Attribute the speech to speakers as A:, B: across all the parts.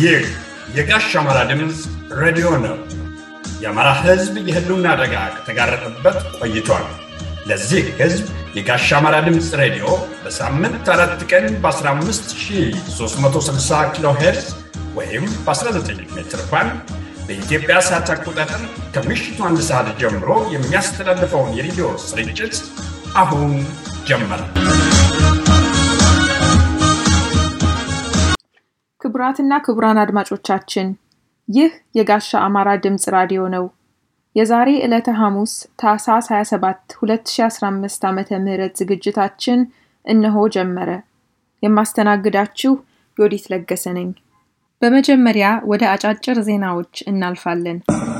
A: ይህ የጋሽ አማራ ድምፅ ሬዲዮ ነው። የአማራ ሕዝብ የህልውና አደጋ ከተጋረጠበት ቆይቷል። ለዚህ ሕዝብ የጋሽ አማራ ድምፅ ሬዲዮ በሳምንት አራት ቀን በ15360 ኪሎ ሄርዝ ወይም በ19 ሜትር ባንድ በኢትዮጵያ ሰዓት አቆጣጠር ከምሽቱ አንድ ሰዓት ጀምሮ የሚያስተላልፈውን የሬዲዮ ስርጭት አሁን ጀመረ።
B: ክቡራትና ክቡራን አድማጮቻችን ይህ የጋሻ አማራ ድምፅ ራዲዮ ነው። የዛሬ ዕለተ ሐሙስ ታኅሳስ 27 2015 ዓ ም ዝግጅታችን እነሆ ጀመረ። የማስተናግዳችሁ ዮዲት ለገሰ ነኝ። በመጀመሪያ ወደ አጫጭር ዜናዎች እናልፋለን።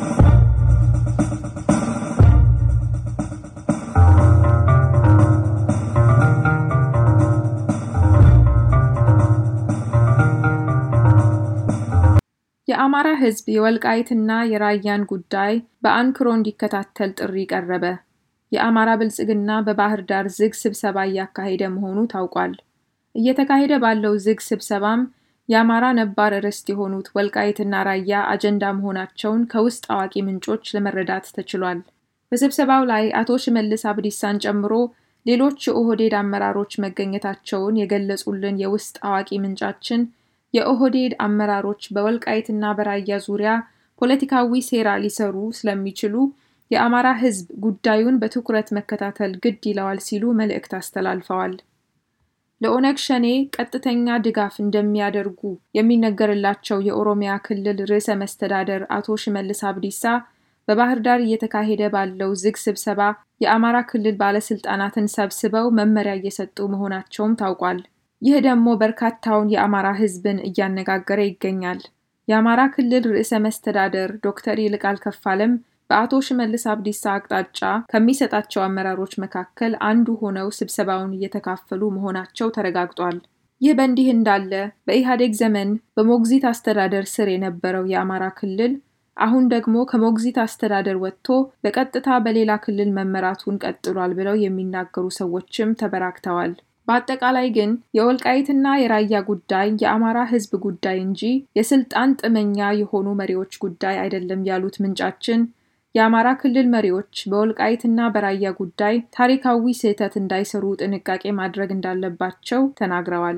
B: የአማራ ሕዝብ የወልቃይትና የራያን ጉዳይ በአንክሮ እንዲከታተል ጥሪ ቀረበ። የአማራ ብልጽግና በባህር ዳር ዝግ ስብሰባ እያካሄደ መሆኑ ታውቋል። እየተካሄደ ባለው ዝግ ስብሰባም የአማራ ነባር ርስት የሆኑት ወልቃይትና ራያ አጀንዳ መሆናቸውን ከውስጥ አዋቂ ምንጮች ለመረዳት ተችሏል። በስብሰባው ላይ አቶ ሽመልስ አብዲሳን ጨምሮ ሌሎች የኦህዴድ አመራሮች መገኘታቸውን የገለጹልን የውስጥ አዋቂ ምንጫችን የኦህዴድ አመራሮች በወልቃይትና በራያ ዙሪያ ፖለቲካዊ ሴራ ሊሰሩ ስለሚችሉ የአማራ ሕዝብ ጉዳዩን በትኩረት መከታተል ግድ ይለዋል ሲሉ መልእክት አስተላልፈዋል። ለኦነግ ሸኔ ቀጥተኛ ድጋፍ እንደሚያደርጉ የሚነገርላቸው የኦሮሚያ ክልል ርዕሰ መስተዳደር አቶ ሽመልስ አብዲሳ በባህር ዳር እየተካሄደ ባለው ዝግ ስብሰባ የአማራ ክልል ባለስልጣናትን ሰብስበው መመሪያ እየሰጡ መሆናቸውም ታውቋል። ይህ ደግሞ በርካታውን የአማራ ሕዝብን እያነጋገረ ይገኛል። የአማራ ክልል ርዕሰ መስተዳደር ዶክተር ይልቃል ከፋለም በአቶ ሽመልስ አብዲሳ አቅጣጫ ከሚሰጣቸው አመራሮች መካከል አንዱ ሆነው ስብሰባውን እየተካፈሉ መሆናቸው ተረጋግጧል። ይህ በእንዲህ እንዳለ በኢህአዴግ ዘመን በሞግዚት አስተዳደር ስር የነበረው የአማራ ክልል አሁን ደግሞ ከሞግዚት አስተዳደር ወጥቶ በቀጥታ በሌላ ክልል መመራቱን ቀጥሏል ብለው የሚናገሩ ሰዎችም ተበራክተዋል። በአጠቃላይ ግን የወልቃይትና የራያ ጉዳይ የአማራ ሕዝብ ጉዳይ እንጂ የስልጣን ጥመኛ የሆኑ መሪዎች ጉዳይ አይደለም ያሉት ምንጫችን የአማራ ክልል መሪዎች በወልቃይትና በራያ ጉዳይ ታሪካዊ ስህተት እንዳይሰሩ ጥንቃቄ ማድረግ እንዳለባቸው ተናግረዋል።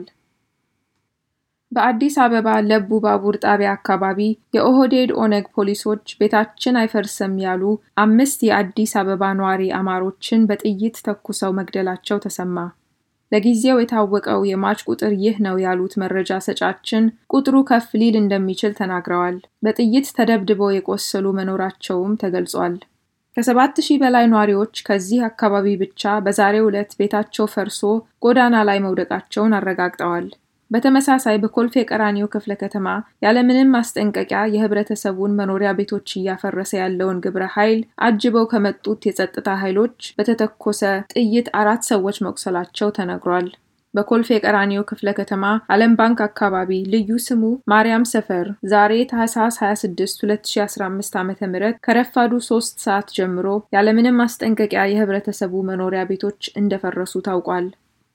B: በአዲስ አበባ ለቡ ባቡር ጣቢያ አካባቢ የኦህዴድ ኦነግ ፖሊሶች ቤታችን አይፈርስም ያሉ አምስት የአዲስ አበባ ነዋሪ አማሮችን በጥይት ተኩሰው መግደላቸው ተሰማ። ለጊዜው የታወቀው የሟች ቁጥር ይህ ነው ያሉት መረጃ ሰጫችን ቁጥሩ ከፍ ሊል እንደሚችል ተናግረዋል። በጥይት ተደብድበው የቆሰሉ መኖራቸውም ተገልጿል። ከሰባት ሺህ በላይ ነዋሪዎች ከዚህ አካባቢ ብቻ በዛሬው ዕለት ቤታቸው ፈርሶ ጎዳና ላይ መውደቃቸውን አረጋግጠዋል። በተመሳሳይ በኮልፌ ቀራኒዮ ክፍለ ከተማ ያለምንም ማስጠንቀቂያ የህብረተሰቡን መኖሪያ ቤቶች እያፈረሰ ያለውን ግብረ ኃይል አጅበው ከመጡት የጸጥታ ኃይሎች በተተኮሰ ጥይት አራት ሰዎች መቁሰላቸው ተነግሯል። በኮልፌ ቀራኒዮ ክፍለ ከተማ ዓለም ባንክ አካባቢ ልዩ ስሙ ማርያም ሰፈር ዛሬ ታህሳስ 26 2015 ዓ ም ከረፋዱ ሶስት ሰዓት ጀምሮ ያለምንም ማስጠንቀቂያ የህብረተሰቡ መኖሪያ ቤቶች እንደፈረሱ ታውቋል።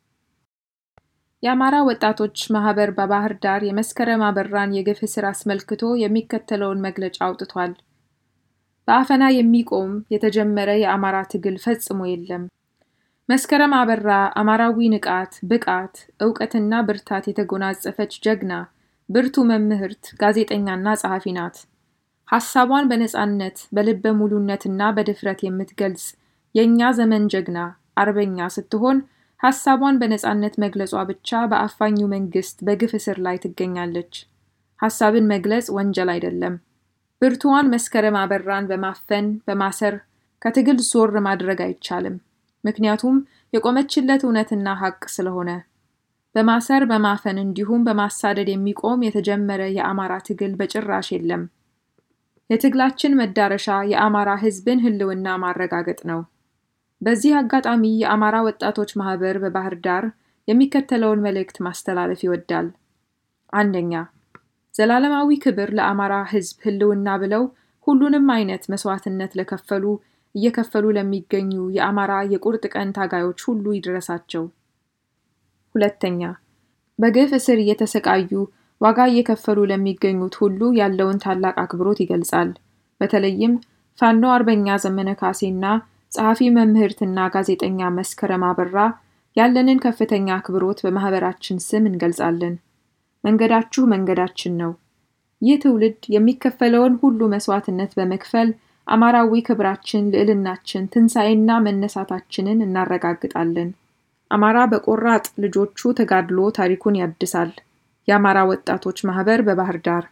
B: የአማራ ወጣቶች ማህበር በባህር ዳር የመስከረም አበራን የግፍ እስር አስመልክቶ የሚከተለውን መግለጫ አውጥቷል። በአፈና የሚቆም የተጀመረ የአማራ ትግል ፈጽሞ የለም። መስከረም አበራ አማራዊ ንቃት፣ ብቃት፣ እውቀትና ብርታት የተጎናጸፈች ጀግና፣ ብርቱ መምህርት፣ ጋዜጠኛና ጸሐፊ ናት። ሐሳቧን በነጻነት በልበ ሙሉነትና በድፍረት የምትገልጽ የእኛ ዘመን ጀግና አርበኛ ስትሆን ሐሳቧን በነጻነት መግለጿ ብቻ በአፋኙ መንግስት በግፍ እስር ላይ ትገኛለች። ሐሳብን መግለጽ ወንጀል አይደለም። ብርቱዋን መስከረም አበራን በማፈን በማሰር ከትግል ዞር ማድረግ አይቻልም። ምክንያቱም የቆመችለት እውነትና ሐቅ ስለሆነ። በማሰር በማፈን እንዲሁም በማሳደድ የሚቆም የተጀመረ የአማራ ትግል በጭራሽ የለም። የትግላችን መዳረሻ የአማራ ሕዝብን ህልውና ማረጋገጥ ነው። በዚህ አጋጣሚ የአማራ ወጣቶች ማህበር በባህር ዳር የሚከተለውን መልእክት ማስተላለፍ ይወዳል። አንደኛ፣ ዘላለማዊ ክብር ለአማራ ሕዝብ ህልውና ብለው ሁሉንም አይነት መስዋዕትነት ለከፈሉ እየከፈሉ ለሚገኙ የአማራ የቁርጥ ቀን ታጋዮች ሁሉ ይድረሳቸው። ሁለተኛ፣ በግፍ እስር እየተሰቃዩ ዋጋ እየከፈሉ ለሚገኙት ሁሉ ያለውን ታላቅ አክብሮት ይገልጻል። በተለይም ፋኖ አርበኛ ዘመነ ካሴና ጸሐፊ መምህርትና ጋዜጠኛ መስከረም አበራ ያለንን ከፍተኛ አክብሮት በማህበራችን ስም እንገልጻለን። መንገዳችሁ መንገዳችን ነው። ይህ ትውልድ የሚከፈለውን ሁሉ መስዋዕትነት በመክፈል አማራዊ ክብራችን፣ ልዕልናችን፣ ትንሣኤና መነሳታችንን እናረጋግጣለን። አማራ በቆራጥ ልጆቹ ተጋድሎ ታሪኩን ያድሳል። የአማራ ወጣቶች ማህበር በባህር ዳር።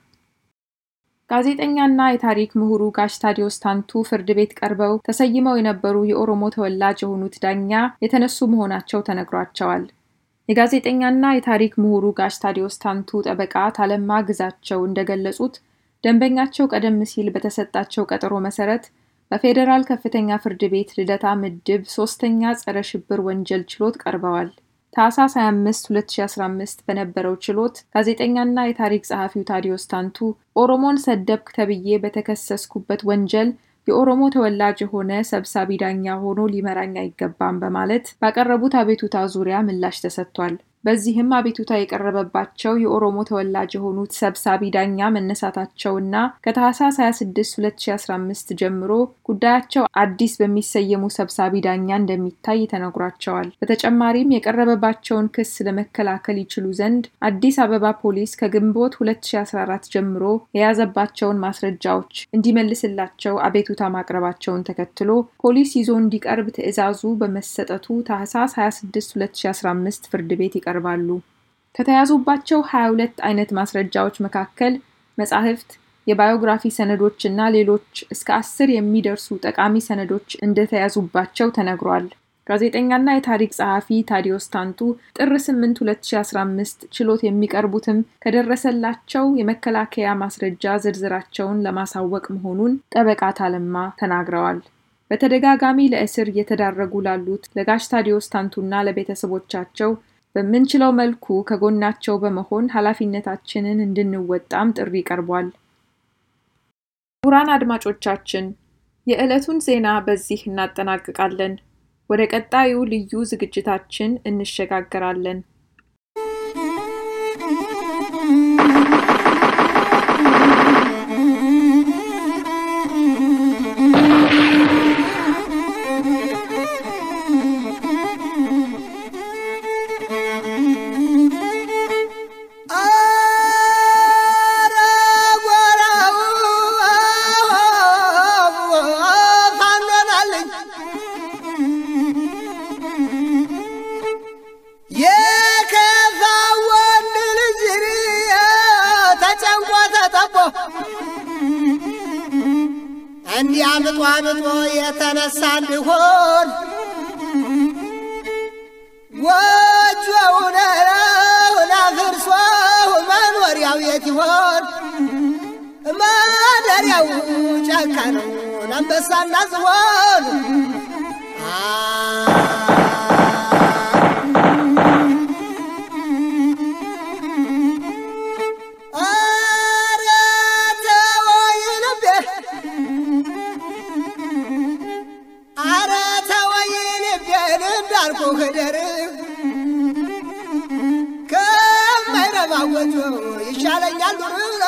B: ጋዜጠኛና የታሪክ ምሁሩ ጋሽ ታዲዮስ ታንቱ ፍርድ ቤት ቀርበው ተሰይመው የነበሩ የኦሮሞ ተወላጅ የሆኑት ዳኛ የተነሱ መሆናቸው ተነግሯቸዋል። የጋዜጠኛና የታሪክ ምሁሩ ጋሽ ታዲዮስ ታንቱ ጠበቃ ታለማ ግዛቸው እንደገለጹት ደንበኛቸው ቀደም ሲል በተሰጣቸው ቀጠሮ መሰረት በፌዴራል ከፍተኛ ፍርድ ቤት ልደታ ምድብ ሶስተኛ ጸረ ሽብር ወንጀል ችሎት ቀርበዋል። ታህሳስ 25 2015 በነበረው ችሎት ጋዜጠኛና የታሪክ ጸሐፊው ታዲዮስ ታንቱ ኦሮሞን ሰደብክ ተብዬ በተከሰስኩበት ወንጀል የኦሮሞ ተወላጅ የሆነ ሰብሳቢ ዳኛ ሆኖ ሊመራኝ አይገባም በማለት ባቀረቡት አቤቱታ ዙሪያ ምላሽ ተሰጥቷል። በዚህም አቤቱታ የቀረበባቸው የኦሮሞ ተወላጅ የሆኑት ሰብሳቢ ዳኛ መነሳታቸውና ከታህሳስ 26 2015 ጀምሮ ጉዳያቸው አዲስ በሚሰየሙ ሰብሳቢ ዳኛ እንደሚታይ ተነግሯቸዋል። በተጨማሪም የቀረበባቸውን ክስ ለመከላከል ይችሉ ዘንድ አዲስ አበባ ፖሊስ ከግንቦት 2014 ጀምሮ የያዘባቸውን ማስረጃዎች እንዲመልስላቸው አቤቱታ ማቅረባቸውን ተከትሎ ፖሊስ ይዞ እንዲቀርብ ትዕዛዙ በመሰጠቱ ታህሳስ 26 2015 ፍርድ ቤት ይቀርባሉ። ከተያዙባቸው 22 አይነት ማስረጃዎች መካከል መጻሕፍት፣ የባዮግራፊ ሰነዶች እና ሌሎች እስከ አስር የሚደርሱ ጠቃሚ ሰነዶች እንደተያዙባቸው ተነግሯል። ጋዜጠኛና የታሪክ ጸሐፊ ታዲዮስ ታንቱ ጥር 8 2015 ችሎት የሚቀርቡትም ከደረሰላቸው የመከላከያ ማስረጃ ዝርዝራቸውን ለማሳወቅ መሆኑን ጠበቃ ታለማ ተናግረዋል። በተደጋጋሚ ለእስር እየተዳረጉ ላሉት ለጋሽ ታዲዮስ ታንቱና ለቤተሰቦቻቸው በምንችለው መልኩ ከጎናቸው በመሆን ኃላፊነታችንን እንድንወጣም ጥሪ ቀርቧል። ክቡራን አድማጮቻችን የዕለቱን ዜና በዚህ እናጠናቅቃለን። ወደ ቀጣዩ ልዩ ዝግጅታችን እንሸጋገራለን።
C: እንዲህ አምጦ አምጦ የተነሳ እንዲሆን ጎጆውን አፍርሶ መኖሪያው የት ይሆን? ማደሪያው ጫካ ነው አንበሳና ዝሆን ህደር ከማይረባ ጎጆ ይሻለኛል ዱር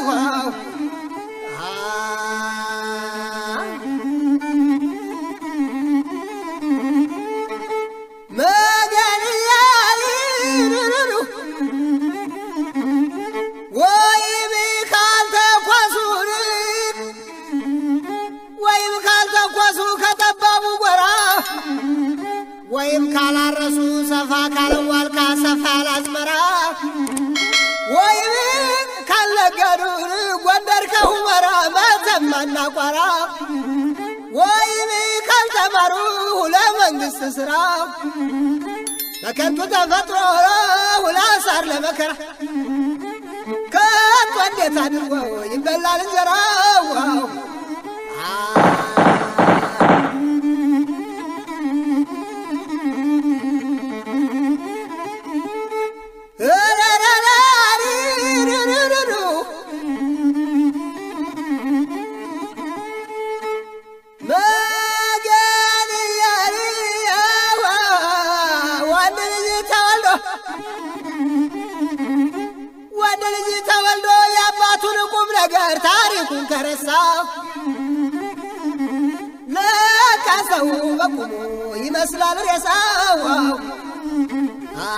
C: ወይም ካልተኳሱን ወይም ካልተኳሱ ከጠባቡ ጎራ ወይም ካላረሱ ሰፋ ካለዋልካ ሰፋ ያላዝመራ ወይም ካልነገዱን ጎንደር ከሁመራ መተማና ቋራ ወይም ካልተማሩ ለመንግሥት ሥራ በከንቱ ተፈጥሮ ውላሳር ለመከራ ከቶ እንዴት አድርጎ ይበላል እንጀራው? ወንድ ልጅ ነገር ታሪኩን ከረሳው ለካ ሰው በቁሙ ይመስላል ሬሳው አ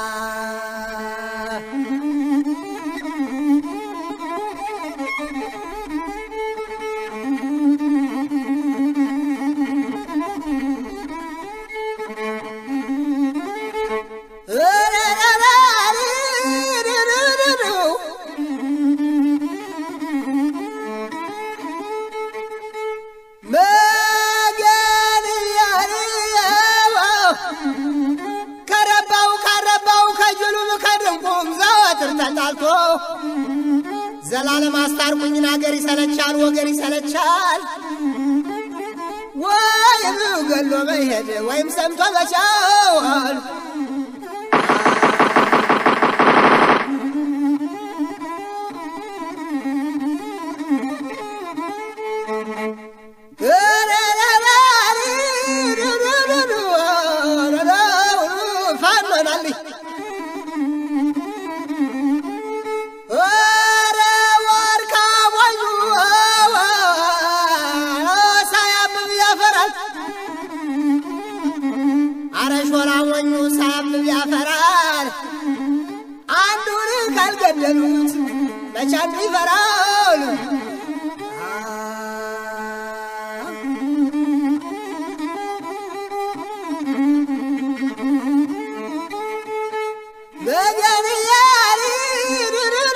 C: ከረባው ካረባው ከጅሉም ከድንቁም ዘወትር ተጣልቶ ዘላለም አስታርቁኝን አገር ይሰለቻል ወገር ይሰለቻል ወይም ገሎ መሄድ ወይም ሰምቶ መቻል ፋኖናልኝ ኧረ ዋርካ ሞኙ ሳያብብ ያፈራል። አረ ሾላ ሞኙ ሳያብብ ያፈራል። አንዱን ካልገደሉት መቼ አንዱ ይፈራል። በገንያሪሩሩ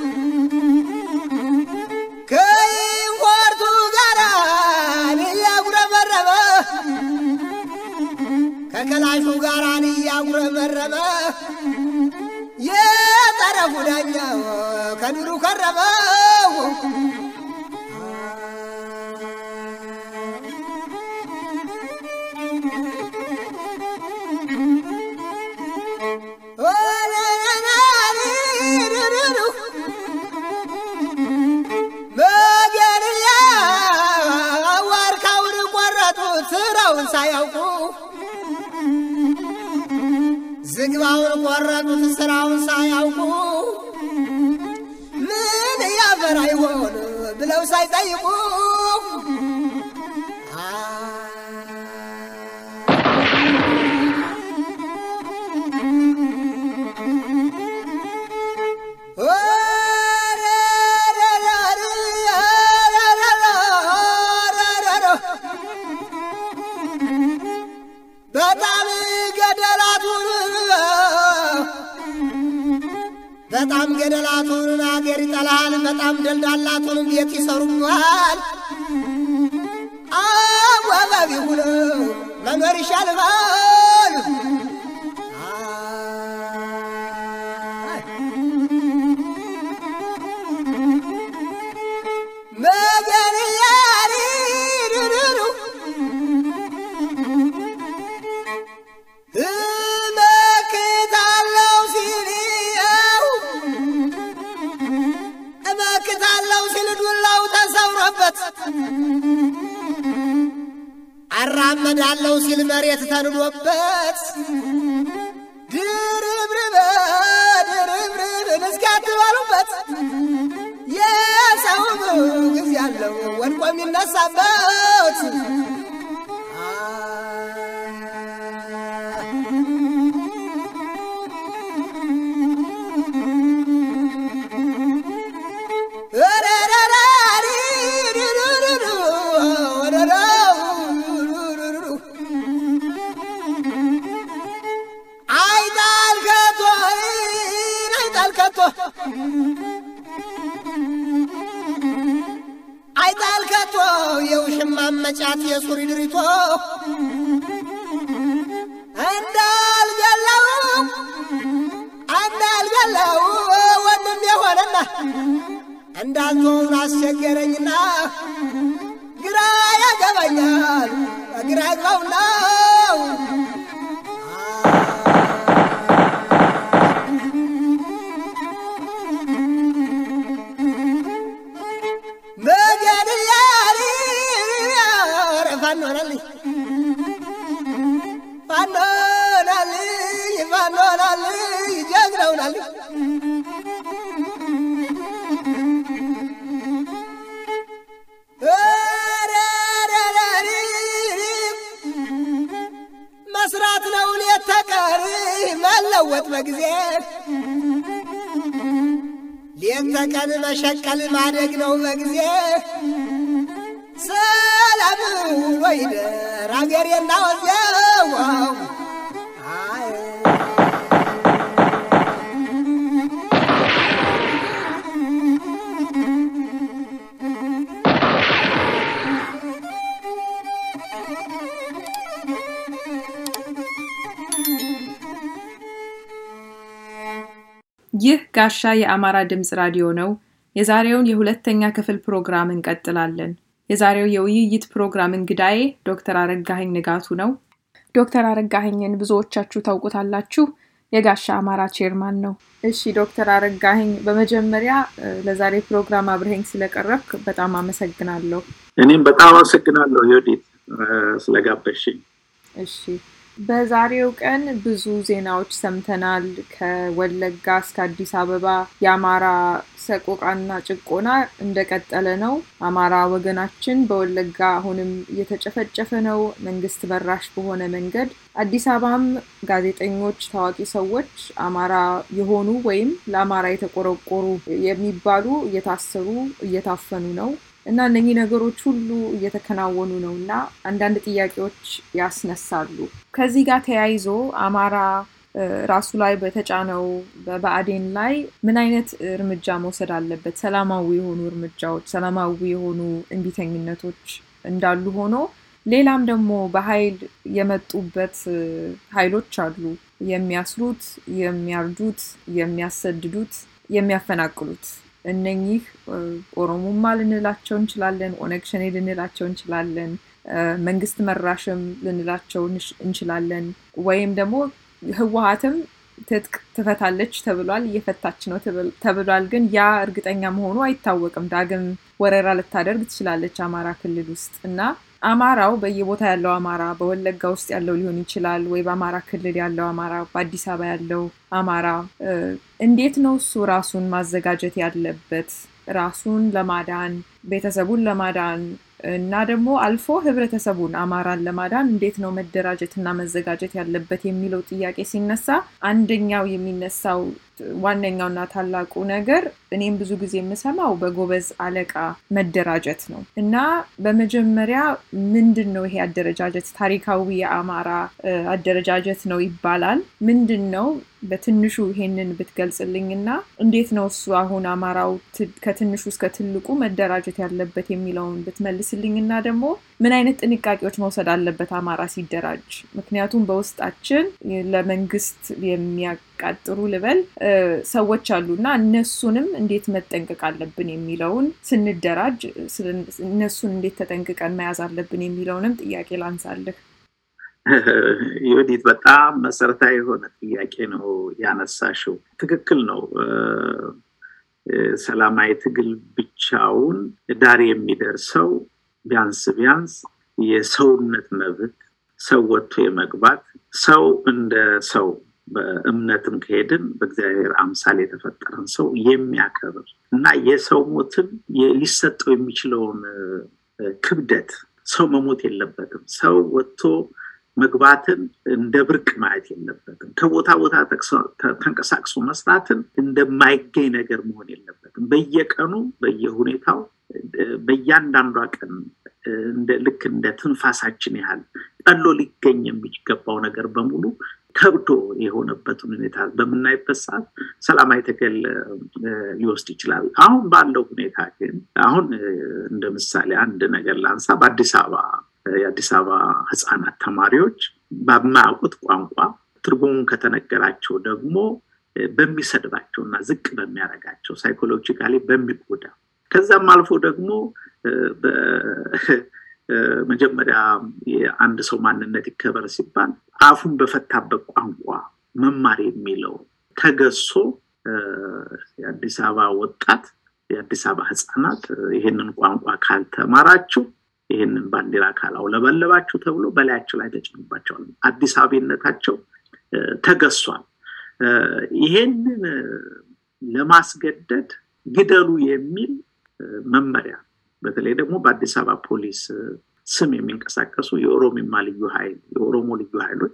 C: ከኢምፖርቱ ጋራ እያጉረመረመ ከከላሹ ጋራ እያጉረመረመ የጠረፉ ዳኛው ከዱሩ ከረመው መገንያ ዋርካውን ቆረጡት ስራውን ሳያውቁ ዝግባውን ቆረጡት ስራውን ሳያውቁ ምን ያፈራ ይሆን ብለው ሳይጠይቁ በጣም ገደላቱን በጣም ገደላቱን አገር ይጠላል። በጣም ደልዳላቱን ቤት ይሰሩሃል። አዋባቢ ሁነ መኖር ይሻልሃል። መገንያሪሩሩ እመክታለው ሲልየው እመክታለው ሲል ዱላው ተሰውሮበት አራመዳለው ሲል መሬት ተንዶበት ድርብርበ ድርብርብን እስኪያትባሉበት የሰው ጊዜ ያለው ወድቆ የሚነሳበት አይጣል ከቶ አይጣል ከቶ አይጣል ከቶ የውሽማ መጫት የሱሪ ድሪቶ እንዳልገለው እንዳልገለው ወንድም የሆነና እንዳልተውን አስቸገረኝና ግራ ያገባኛል ግራ ያግባውና መገድያሪ ፋኖናልኝ ፋኖናልኝ ፋኖናልኝ ጀግናውናልኝ ሲለወጥ በጊዜ ሌት ተቀን መሸቀል ማደግ ነው በጊዜ ሰላም ወይደር አገሬና ወዜው አይ
B: ይህ ጋሻ የአማራ ድምፅ ራዲዮ ነው። የዛሬውን የሁለተኛ ክፍል ፕሮግራም እንቀጥላለን። የዛሬው የውይይት ፕሮግራም እንግዳዬ ዶክተር አረጋኸኝ ንጋቱ ነው። ዶክተር አረጋኸኝን ብዙዎቻችሁ ታውቁታላችሁ። የጋሻ አማራ ቼርማን ነው። እሺ ዶክተር አረጋኸኝ በመጀመሪያ እ፣ ለዛሬ ፕሮግራም አብረኸኝ ስለቀረብክ በጣም አመሰግናለሁ።
D: እኔም በጣም አመሰግናለሁ ዮዲት ስለጋበሽኝ።
B: እሺ በዛሬው ቀን ብዙ ዜናዎች ሰምተናል። ከወለጋ እስከ አዲስ አበባ የአማራ ሰቆቃና ጭቆና እንደቀጠለ ነው። አማራ ወገናችን በወለጋ አሁንም እየተጨፈጨፈ ነው፣ መንግስት መራሽ በሆነ መንገድ። አዲስ አበባም ጋዜጠኞች፣ ታዋቂ ሰዎች አማራ የሆኑ ወይም ለአማራ የተቆረቆሩ የሚባሉ እየታሰሩ እየታፈኑ ነው። እና እነኚህ ነገሮች ሁሉ እየተከናወኑ ነው እና አንዳንድ ጥያቄዎች ያስነሳሉ። ከዚህ ጋር ተያይዞ አማራ እ፣ ራሱ ላይ በተጫነው በብአዴን ላይ ምን አይነት እርምጃ መውሰድ አለበት? ሰላማዊ የሆኑ እርምጃዎች፣ ሰላማዊ የሆኑ እንቢተኝነቶች እንዳሉ ሆኖ ሌላም ደግሞ በኃይል የመጡበት እ፣ ኃይሎች አሉ። የሚያስሩት፣ የሚያርዱት፣ የሚያሰድዱት፣ የሚያፈናቅሉት እነኚህ እ፣ ኦሮሞማ ልንላቸው እንችላለን፣ ኦነግ ሸኔ ልንላቸው እንችላለን፣ እ፣ መንግስት መራሽም ልንላቸው እንሽ- እንችላለን። ወይም ደግሞ ህወሀትም ትጥቅ ትፈታለች ተብሏል፣ እየፈታች ነው ተብል- ተብሏል። ግን ያ እርግጠኛ መሆኑ አይታወቅም። ዳግም ወረራ ልታደርግ ትችላለች አማራ ክልል ውስጥ እና አማራው በየቦታ ያለው አማራ በወለጋ ውስጥ ያለው ሊሆን ይችላል፣ ወይ በአማራ ክልል ያለው አማራ፣ በአዲስ አበባ ያለው አማራ እ፣ እንዴት ነው እሱ ራሱን ማዘጋጀት ያለበት ራሱን ለማዳን ቤተሰቡን ለማዳን እና ደግሞ አልፎ ህብረተሰቡን አማራን ለማዳን እንዴት ነው መደራጀት እና መዘጋጀት ያለበት የሚለው ጥያቄ ሲነሳ አንደኛው የሚነሳው ዋነኛውና ታላቁ ነገር እኔም ብዙ ጊዜ የምሰማው በጎበዝ አለቃ መደራጀት ነው እና በመጀመሪያ ምንድን ነው ይሄ አደረጃጀት? ታሪካዊ የአማራ እ፣ አደረጃጀት ነው ይባላል። ምንድን ነው በትንሹ ይሄንን ብትገልጽልኝና እንዴት ነው እሱ አሁን አማራው ት- ከትንሹ እስከ ትልቁ መደራጀት ያለበት የሚለውን ብትመልስልኝና ደግሞ ምን አይነት ጥንቃቄዎች መውሰድ አለበት አማራ ሲደራጅ? ምክንያቱም በውስጣችን ለመንግስት የሚያቃጥሩ ልበል እ፣ ሰዎች አሉና እነሱንም እንዴት መጠንቀቅ አለብን የሚለውን ስንደራጅ ስለ- እነሱን እንዴት ተጠንቅቀን መያዝ አለብን የሚለውንም ጥያቄ ላንሳልህ።
D: ዮዲት በጣም መሰረታዊ የሆነ ጥያቄ ነው ያነሳሽው። ትክክል ነው። እ፣ እ፣ ሰላማዊ ትግል ብቻውን ዳር የሚደርሰው ቢያንስ ቢያንስ የሰውነት መብት ሰው ወጥቶ የመግባት ሰው እንደ ሰው በእምነትም ከሄድን በእግዚአብሔር አምሳል የተፈጠረን ሰው የሚያከብር እና የሰው ሞትን የ- ሊሰጠው የሚችለውን እ፣ ክብደት ሰው መሞት የለበትም። ሰው ወጥቶ መግባትን እንደ ብርቅ ማየት የለበትም። ከቦታ ቦታ ጠቅሶ- ተ- ተንቀሳቅሶ መስራትን እንደማይገኝ ነገር መሆን የለበትም። በየቀኑ በየሁኔታው እ፣ በእያንዳንዷ ቀን እ፣ እንደ ልክ እንደ ትንፋሳችን ያህል ቀሎ ሊገኝ የሚገባው ነገር በሙሉ ከብዶ የሆነበትን ሁኔታ በምናይበት ሰዓት ሰላማዊ ትግል እ፣ ሊወስድ ይችላል። አሁን ባለው ሁኔታ ግን አሁን እ፣ እንደ ምሳሌ አንድ ነገር ላንሳ። በአዲስ አበባ እ፣ የአዲስ አበባ ህፃናት ተማሪዎች በማያውቁት ቋንቋ ትርጉሙን ከተነገራቸው ደግሞ እ፣ በሚሰድባቸው እና ዝቅ በሚያደርጋቸው ሳይኮሎጂካሊ በሚጎዳ ከዛም አልፎ ደግሞ እ፣ በ- እ፣ መጀመሪያ የአንድ ሰው ማንነት ይከበር ሲባል አፉን በፈታበት ቋንቋ መማር የሚለው ተገሶ እ፣ የአዲስ አበባ ወጣት የአዲስ አበባ ህፃናት እ፣ ይህንን ቋንቋ ካልተማራችሁ ይህንን ባንዲራ ካላውለበለባችሁ ተብሎ በላያቸው ላይ ተጭኖባቸዋል። አዲስ አበቤነታቸው እ፣ ተገሷል። እ፣ ይሄንን እ፣ ለማስገደድ ግደሉ የሚል እ፣ መመሪያ በተለይ ደግሞ በአዲስ አበባ ፖሊስ እ፣ ስም የሚንቀሳቀሱ የኦሮሚማ ልዩ ኃይል የኦሮሞ ልዩ ኃይሎች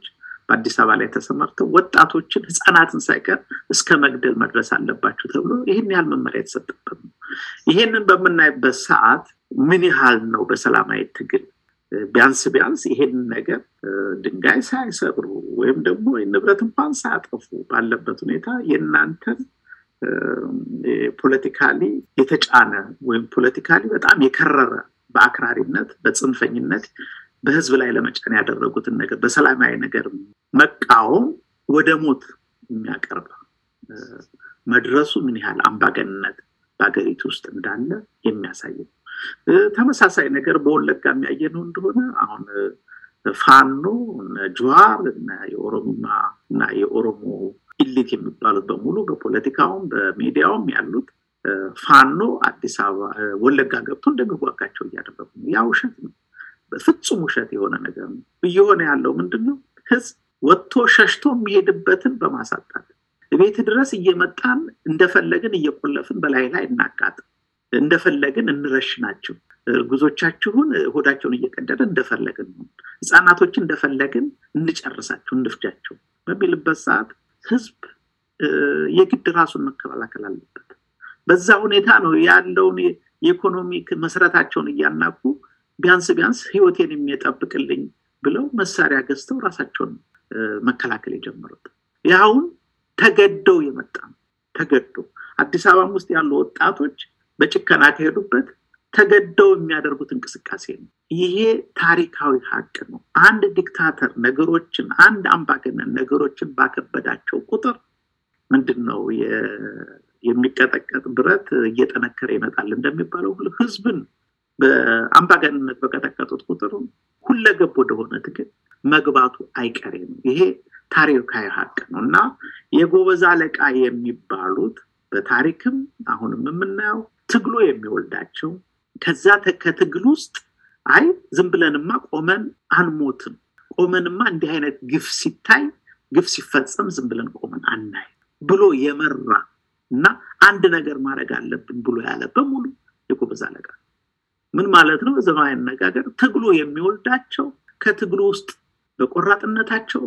D: በአዲስ አበባ ላይ ተሰማርተው ወጣቶችን ህፃናትን ሳይቀር እስከ መግደል መድረስ አለባቸው ተብሎ ይህን ያህል መመሪያ የተሰጠበት ነው። ይሄንን በምናይበት ሰዓት ምን ያህል ነው በሰላማዊ ትግል ቢያንስ ቢያንስ ይሄንን ነገር ድንጋይ ሳይሰብሩ ወይም ደግሞ ንብረት እንኳን ሳያጠፉ ባለበት ሁኔታ የእናንተን ፖለቲካሊ የተጫነ ወይም ፖለቲካሊ በጣም የከረረ በአክራሪነት በጽንፈኝነት በህዝብ ላይ ለመጫን ያደረጉትን ነገር በሰላማዊ ነገር መቃወም ወደ ሞት የሚያቀርብ መድረሱ ምን ያህል አምባገንነት በሀገሪቱ ውስጥ እንዳለ የሚያሳይ ነው። ተመሳሳይ ነገር በወለጋ የሚያየነው እንደሆነ አሁን ፋኖ ጀዋር እና የኦሮሚማ እና የኦሮሞ ኢሊት የሚባሉት በሙሉ በፖለቲካውም በሚዲያውም ያሉት ፋኖ አዲስ አበባ ወለጋ ገብቶ እንደሚዋጋቸው እያደረጉ ነው። ያ ውሸት ነው። በፍጹም ውሸት የሆነ ነገር ነው። እየሆነ ያለው ምንድን ነው? ህዝብ ወጥቶ ሸሽቶ የሚሄድበትን በማሳጣት ቤት ድረስ እየመጣን እንደፈለግን እየቆለፍን በላይ ላይ እናቃጥ እንደፈለግን እንረሽናቸው እርጉዞቻችሁን ሆዳቸውን እየቀደደ እንደፈለግን ነው ህፃናቶችን እንደፈለግን እንጨርሳቸው እንፍጃቸው በሚልበት ሰዓት ህዝብ የግድ ራሱን መከላከል አለበት በዛ ሁኔታ ነው ያለውን የኢኮኖሚክ መሰረታቸውን እያናቁ ቢያንስ ቢያንስ ህይወቴን የሚጠብቅልኝ ብለው መሳሪያ ገዝተው ራሳቸውን መከላከል የጀመሩት ያሁን ተገደው የመጣ ነው ተገዶ አዲስ አበባም ውስጥ ያሉ ወጣቶች በጭከና ከሄዱበት ተገደው የሚያደርጉት እንቅስቃሴ ነው ይሄ ታሪካዊ ሀቅ ነው አንድ ዲክታተር ነገሮችን አንድ አምባገነን ነገሮችን ባከበዳቸው ቁጥር ምንድን ነው የሚቀጠቀጥ ብረት እየጠነከረ ይመጣል እንደሚባለው ሁሉ ህዝብን በአምባገንነት በቀጠቀጡት ቁጥር ሁለገብ ወደሆነ ትግል መግባቱ አይቀሬ ነው ይሄ ታሪካዊ ሀቅ ነው እና የጎበዝ አለቃ የሚባሉት በታሪክም አሁንም የምናየው ትግሉ የሚወልዳቸው ከዛ ከትግል ውስጥ አይ ዝም ብለንማ ቆመን አንሞትም ቆመንማ እንዲህ አይነት ግፍ ሲታይ ግፍ ሲፈጸም ዝም ብለን ቆመን አናይ ብሎ የመራ እና አንድ ነገር ማድረግ አለብን ብሎ ያለ በሙሉ የጎበዝ አለቃ ምን ማለት ነው ዘመናዊ አነጋገር ትግሉ የሚወልዳቸው ከትግሉ ውስጥ በቆራጥነታቸው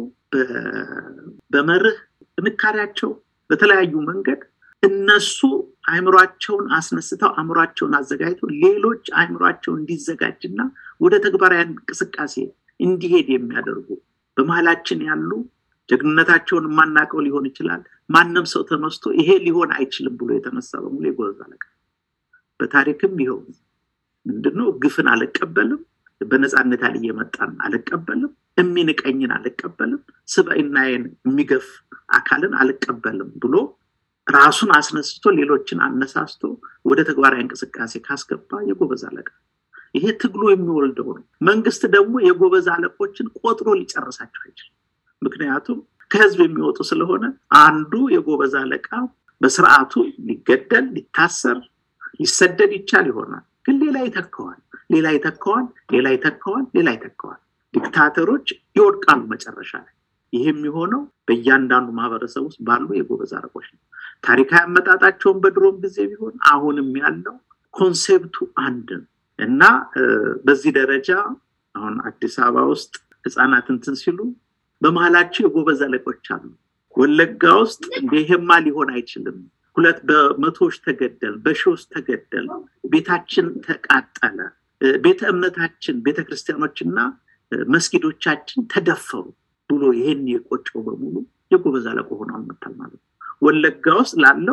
D: በመርህ ጥንካሬያቸው በተለያዩ መንገድ እነሱ አይምሯቸውን አስነስተው አእምሯቸውን አዘጋጅተው ሌሎች አይምሯቸው እንዲዘጋጅና ወደ ተግባራዊ እንቅስቃሴ እንዲሄድ የሚያደርጉ በመሀላችን ያሉ ጀግንነታቸውን የማናቀው ሊሆን ይችላል ማንም ሰው ተነስቶ ይሄ ሊሆን አይችልም ብሎ የተነሳ በሙሉ የጎበዝ አለቃ በታሪክም ይኸው ምንድነው ግፍን አልቀበልም በነፃነት ያል እየመጣን አልቀበልም የሚንቀኝን አልቀበልም ስበይናዬን የሚገፍ አካልን አልቀበልም ብሎ ራሱን አስነስቶ ሌሎችን አነሳስቶ ወደ ተግባራዊ እንቅስቃሴ ካስገባ የጎበዝ አለቃ ይሄ ትግሉ የሚወልደው ነው መንግስት ደግሞ የጎበዝ አለቆችን ቆጥሮ ሊጨርሳቸው አይችልም ምክንያቱም ከህዝብ የሚወጡ ስለሆነ አንዱ የጎበዝ አለቃ በስርዓቱ ሊገደል ሊታሰር ሊሰደድ ይቻል ይሆናል ግን ሌላ ይተካዋል ሌላ ይተካዋል ሌላ ይተካዋል ሌላ ይተካዋል ዲክታተሮች ይወድቃሉ መጨረሻ ላይ ይህ የሚሆነው በእያንዳንዱ ማህበረሰብ ውስጥ ባሉ የጎበዝ አለቆች ነው ታሪካዊ አመጣጣቸውን በድሮም ጊዜ ቢሆን አሁንም ያለው ኮንሴፕቱ አንድ ነው እና በዚህ ደረጃ አሁን አዲስ አበባ ውስጥ ህፃናት እንትን ሲሉ በመሀላቸው የጎበዝ አለቆች አሉ ወለጋ ውስጥ ይሄማ ሊሆን አይችልም ሁለት በመቶዎች ተገደል በሺዎች ተገደል ቤታችን ተቃጠለ ቤተ እምነታችን ቤተ ክርስቲያኖችና መስጊዶቻችን ተደፈሩ ብሎ ይሄን የቆጨው በሙሉ የጎበዝ አለቆ ሆኖ አልመታል ማለት ነው ወለጋ ውስጥ ላለው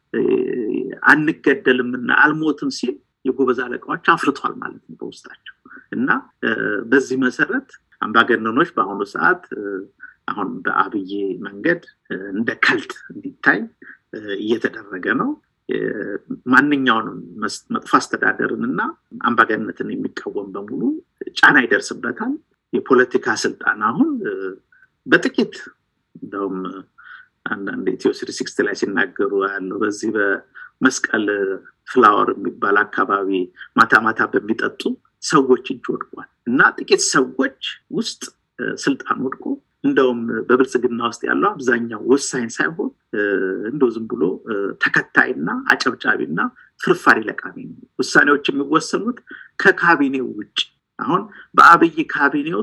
D: አንገደልምና አልሞትም ሲል የጎበዝ አለቃዎች አፍርቷል ማለት ነው በውስጣቸው እና በዚህ መሰረት አምባገነኖች በአሁኑ ሰዓት አሁን በአብይ መንገድ እንደ ከልት እንዲታይ እየተደረገ ነው ማንኛውንም መጥፎ አስተዳደርን እና አምባገነትን የሚቃወም በሙሉ ጫና ይደርስበታል የፖለቲካ ስልጣን አሁን በጥቂት እንደውም አንዳንድ ኢትዮ ስሪ ሲክስት ላይ ሲናገሩ ያለው በዚህ በመስቀል ፍላወር የሚባል አካባቢ ማታ ማታ በሚጠጡ ሰዎች እጅ ወድቋል እና ጥቂት ሰዎች ውስጥ ስልጣን ወድቆ እንደውም በብልጽግና ውስጥ ያለው አብዛኛው ወሳኝ ሳይሆን እንደው ዝም ብሎ ተከታይና አጨብጫቢና ፍርፋሪ ለቃሚ ነው ውሳኔዎች የሚወሰኑት ከካቢኔው ውጭ አሁን በአብይ ካቢኔ ውስጥ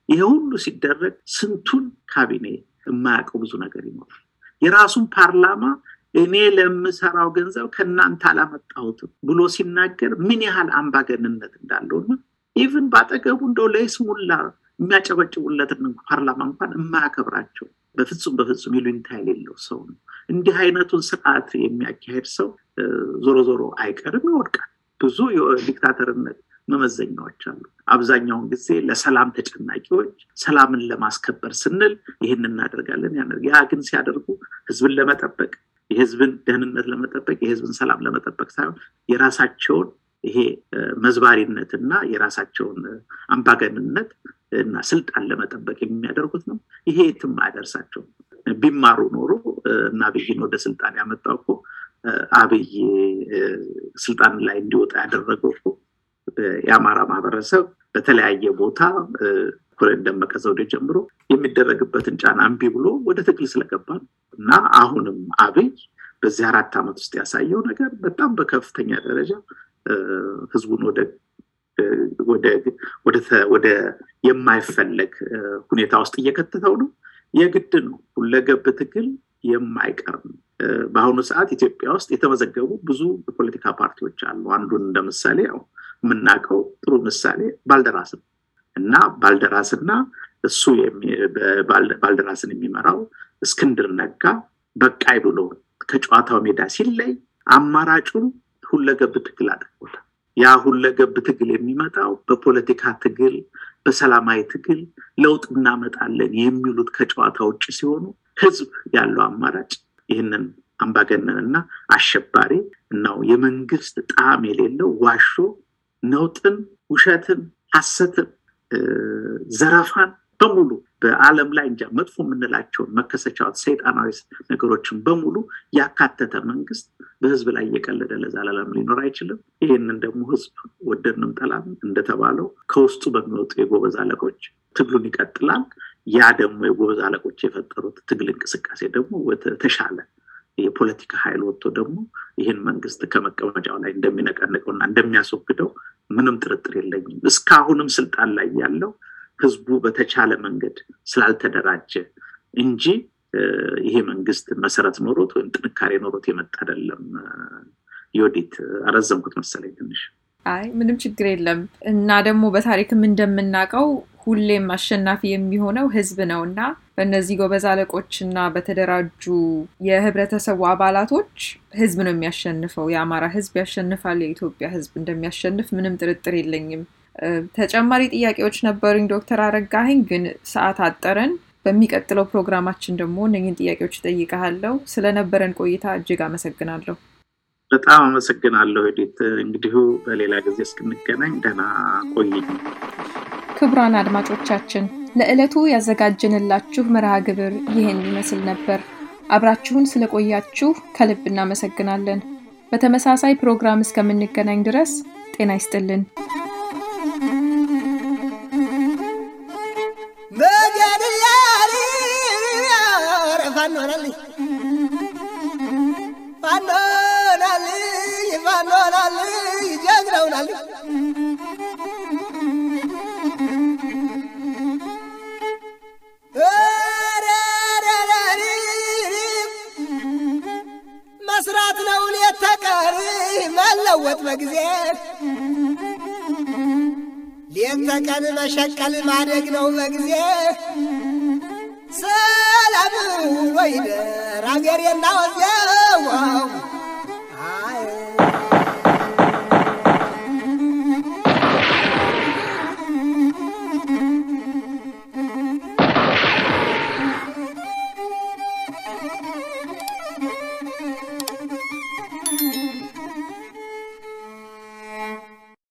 D: ይሄ ሁሉ ሲደረግ ስንቱን ካቢኔ የማያውቀው ብዙ ነገር ይኖራል። የራሱን ፓርላማ እኔ ለምሰራው ገንዘብ ከእናንተ አላመጣሁትም ብሎ ሲናገር ምን ያህል አምባገንነት እንዳለውና ኢቭን በአጠገቡ እንደው ለይስሙላ የሚያጨበጭቡለትን ፓርላማ እንኳን የማያከብራቸው በፍጹም በፍጹም ይሉኝታ የሌለው ሰው ነው። እንዲህ አይነቱን ስርዓት የሚያካሄድ ሰው ዞሮ ዞሮ አይቀርም፣ ይወድቃል። ብዙ ዲክታተርነት መመዘኛዎች አሉ። አብዛኛውን ጊዜ ለሰላም ተጨናቂዎች ሰላምን ለማስከበር ስንል ይህን እናደርጋለን። ያ ግን ሲያደርጉ ህዝብን ለመጠበቅ የህዝብን ደህንነት ለመጠበቅ የህዝብን ሰላም ለመጠበቅ ሳይሆን የራሳቸውን ይሄ መዝባሪነትና የራሳቸውን አምባገንነት እና ስልጣን ለመጠበቅ የሚያደርጉት ነው። ይሄ የትም አያደርሳቸውም። ቢማሩ ኖሮ እና አብይን ወደ ስልጣን ያመጣው እኮ አብይ ስልጣን ላይ እንዲወጣ ያደረገው እኮ የአማራ ማህበረሰብ በተለያየ ቦታ ኮሎኔል ደመቀ ዘውዴ ጀምሮ የሚደረግበትን ጫና እምቢ ብሎ ወደ ትግል ስለገባ ነው እና አሁንም አብይ በዚህ አራት ዓመት ውስጥ ያሳየው ነገር በጣም በከፍተኛ ደረጃ ህዝቡን ወደ የማይፈለግ ሁኔታ ውስጥ እየከተተው ነው። የግድ ነው። ሁለገብ ትግል የማይቀር ነው። በአሁኑ ሰዓት ኢትዮጵያ ውስጥ የተመዘገቡ ብዙ የፖለቲካ ፓርቲዎች አሉ። አንዱን እንደ ምሳሌ ያው የምናውቀው ጥሩ ምሳሌ ባልደራስ ነው እና ባልደራስና እሱ ባልደራስን የሚመራው እስክንድር ነጋ በቃይ ብሎ ከጨዋታው ሜዳ ሲለይ አማራጩን ሁለገብ ትግል አድርጎታል። ያ ሁለገብ ትግል የሚመጣው በፖለቲካ ትግል፣ በሰላማዊ ትግል ለውጥ እናመጣለን የሚሉት ከጨዋታ ውጭ ሲሆኑ ህዝብ ያለው አማራጭ ይህንን አምባገነንና አሸባሪ ነው የመንግስት ጣዕም የሌለው ዋሾ ነውጥን፣ ውሸትን፣ ሀሰትን፣ ዘረፋን በሙሉ በአለም ላይ እንጃ መጥፎ የምንላቸውን መከሰቻዎች፣ ሰይጣናዊ ነገሮችን በሙሉ ያካተተ መንግስት በህዝብ ላይ እየቀለደ ለዘላለም ሊኖር አይችልም። ይህንን ደግሞ ህዝብ ወደድንም ጠላም እንደተባለው ከውስጡ በሚወጡ የጎበዝ አለቆች ትግሉን ይቀጥላል። ያ ደግሞ የጎበዝ አለቆች የፈጠሩት ትግል እንቅስቃሴ ደግሞ ተሻለ የፖለቲካ ኃይል ወጥቶ ደግሞ ይህን መንግስት ከመቀመጫው ላይ እንደሚነቀንቀውና እንደሚያስወግደው ምንም ጥርጥር የለኝም። እስካሁንም ስልጣን ላይ ያለው ህዝቡ በተቻለ መንገድ ስላልተደራጀ እንጂ ይሄ መንግስት መሰረት ኖሮት ወይም ጥንካሬ ኖሮት የመጣ አይደለም። ዮዲት አረዘምኩት መሰለኝ ትንሽ።
B: አይ ምንም ችግር የለም እና ደግሞ በታሪክም እንደምናውቀው ሁሌም አሸናፊ የሚሆነው ህዝብ ነው እና በእነዚህ ጎበዝ አለቆች እና በተደራጁ የህብረተሰቡ አባላቶች ህዝብ ነው የሚያሸንፈው። የአማራ ህዝብ ያሸንፋል። የኢትዮጵያ ህዝብ እንደሚያሸንፍ ምንም ጥርጥር የለኝም። ተጨማሪ ጥያቄዎች ነበሩኝ ዶክተር አረጋኸኝ ግን ሰዓት አጠረን። በሚቀጥለው ፕሮግራማችን ደግሞ እነኝን ጥያቄዎች እጠይቀሃለሁ። ስለነበረን ቆይታ እጅግ አመሰግናለሁ።
D: በጣም አመሰግናለሁ ዲት። እንግዲሁ በሌላ ጊዜ እስክንገናኝ ደህና ቆይኝ።
B: ክቡራን አድማጮቻችን ለዕለቱ ያዘጋጀንላችሁ መርሃ ግብር ይህን ይመስል ነበር። አብራችሁን ስለቆያችሁ ከልብ እናመሰግናለን። በተመሳሳይ ፕሮግራም እስከምንገናኝ ድረስ ጤና ይስጥልን።
C: መስራት ነው ሌት ተቀን መለወጥ በጊዜ ሌት ተቀን መሸቀል ማደግ ነው በጊዜ ሰላም ወይደር አገሬና ወዜ